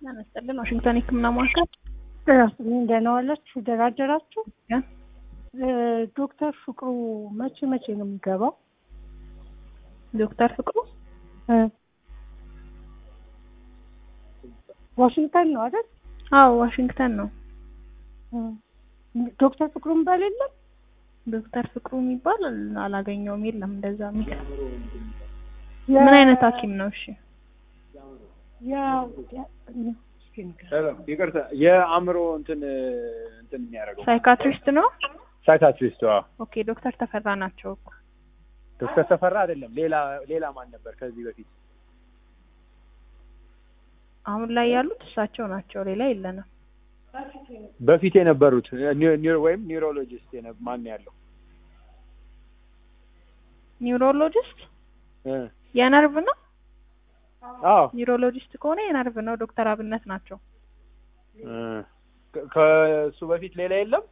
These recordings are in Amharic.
ያነስጠልን ዋሽንግተን የህክምና ማዕከል ራስን ደህና ዋላችሁ? ደህና አደራችሁ? ዶክተር ፍቅሩ መቼ መቼ ነው የሚገባው? ዶክተር ፍቅሩ ዋሽንግተን ነው አይደል? አዎ ዋሽንግተን ነው። ዶክተር ፍቅሩን ባል የለም? ዶክተር ፍቅሩ የሚባል አላገኘውም። የለም እንደዛ የሚል ምን አይነት ሐኪም ነው? እሺ ያው ይቅርታ የአእምሮ እንትን እንትን የሚያደርገው ሳይካትሪስት ነው። ሳይካትሪስት ዋ ኦኬ ዶክተር ተፈራ ናቸው እኮ ዶክተር ተፈራ አይደለም ሌላ ሌላ ማን ነበር ከዚህ በፊት አሁን ላይ ያሉት እሳቸው ናቸው። ሌላ የለንም። በፊት የነበሩት ኒው ወይም ኒውሮሎጂስት የነ- ማን ያለው ኒውሮሎጂስት እ የነርቭ ነው። አዎ ኒውሮሎጂስት ከሆነ የነርቭ ነው። ዶክተር አብነት ናቸው። እ ከ- ከእሱ በፊት ሌላ የለም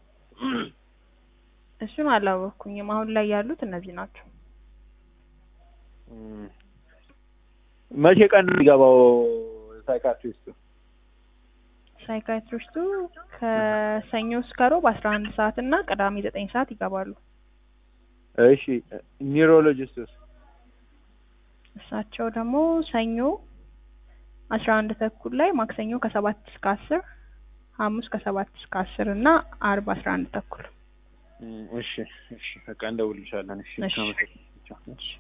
እሱን አላወቅኩኝም። አሁን ላይ ያሉት እነዚህ ናቸው። እ መቼ ቀን ነው የሚገባው ሳይካትሪስቱ ሳይካትሪስቱ ከሰኞ እስከ ሮብ አስራ አንድ ሰዓት እና ቅዳሜ ዘጠኝ ሰዓት ይገባሉ። እሺ ኒውሮሎጂስቱስ እሳቸው ደግሞ ሰኞ አስራ አንድ ተኩል ላይ፣ ማክሰኞ ከሰባት እስከ አስር ሐሙስ ከሰባት እስከ አስር እና አርብ አስራ አንድ ተኩል እ እሺ እሺ በቃ እንደውልልሻለን እሺ እሺ። አመሰግናለሁ። እሺ